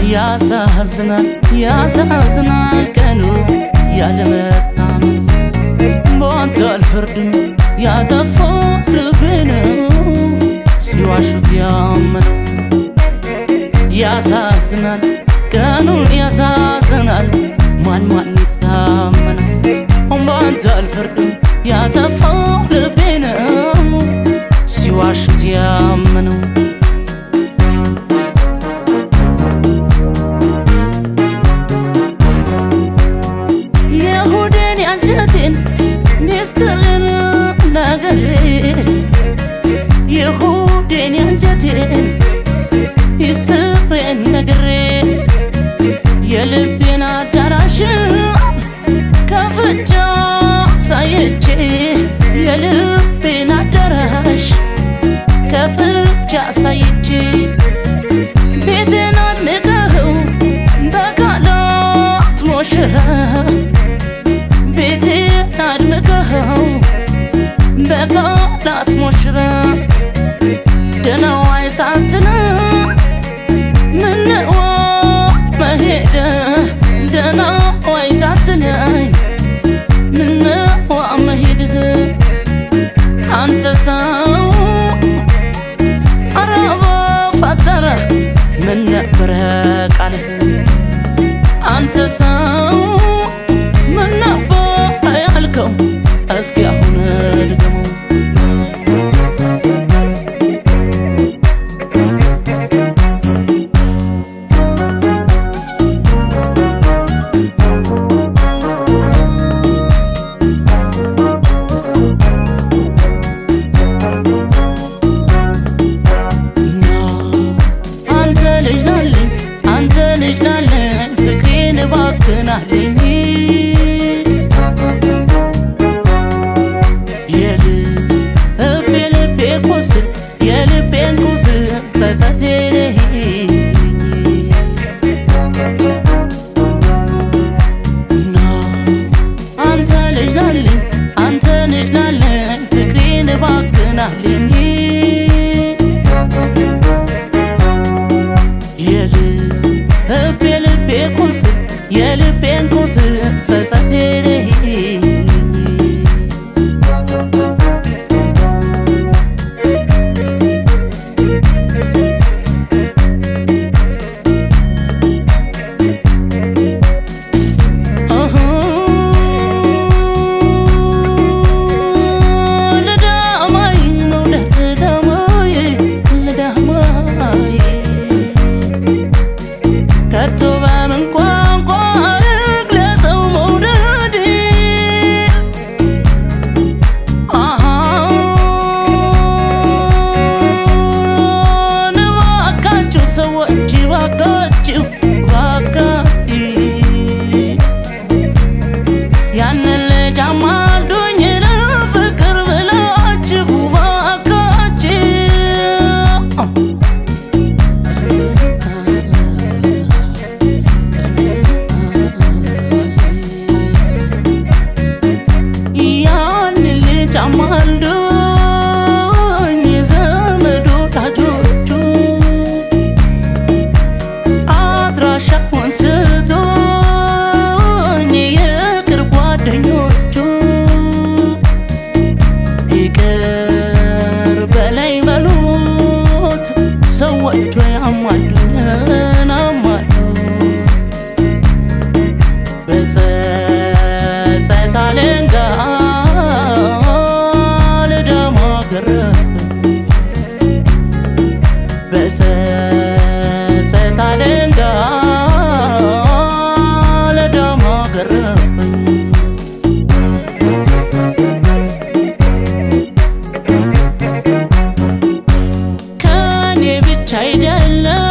ያሳዝናል ያሳዝናል ቀኑ ያለመታመን በአንተ አልፈርድም ያጠፋው ልቤ ነው ሲዋሹት ያመነው ያሳዝናል ቀኑ ያሳዝናል ማን ማን ይታመናል በአንተ አልፈርድም ያጠፋው ልቤ ነው ሲዋሹት ያመነው የሆዴን ያንጀቴን ሚስጥርን ነግሬ የሆዴን ያንጀቴን ሚስጥሬን ነግሬ የልቤን አዳራሽ ከፍቻ ሳየቼ የልቤን አዳራሽ ከፍቻ ሳየቼ ቤቴን አድምቀኸው በቃላት ሞሽረ ቤቴን አድምቀኸው በቃላት ሞሽረ ደነዋይ ሳትን ምነዋ መሄደ ደነዋይ ሳትነኝ ምነዋ መሄድህ አንተ ሰው አረባ ፈጠረ ምን ነበረ ቃልህ አንተ ሰው ምን ነበር ያልከው እስኪ አሁን ድገመው አንተ ልጅ ናለኝ አንተ ልጅ ናለኝ ፍቅሬን እባክናለኝ የልቤ ልቤ ቁስል የልቤን ቁስል ጸጸቴ አንተ ልጅ ናለኝ አንተ ልጅ ናለኝ ፍቅሬን እባክናለኝ የልቤ ልቤ ቁስል የልቤን ቁስል ጸጸቴ ልዳማይ መውደድ ልዳማይ ልዳማይ ከቶ በምን ቋንቋ ልግለጸው መውደድ እባካችሁ ሰዎች እባካችሁ እባካችሁ ያንን ልጅ አማልዱኝ ለፍቅር ብላችሁ እባካችሁ ያን ልጅ አማልዶኝ ዘመድ ወዳጆቹ አድራሻውን ስቶኝ የቅርብ ጓደኞቹ ይቅር በላይ በሉት ሰዎቹ ያማሉን አማሉ በጸጸት አለንጋ ልደማ ገረፍ በጸጸት አለንጋ ልደማ ገረፈኝ ከኔ ብቻ አይደለም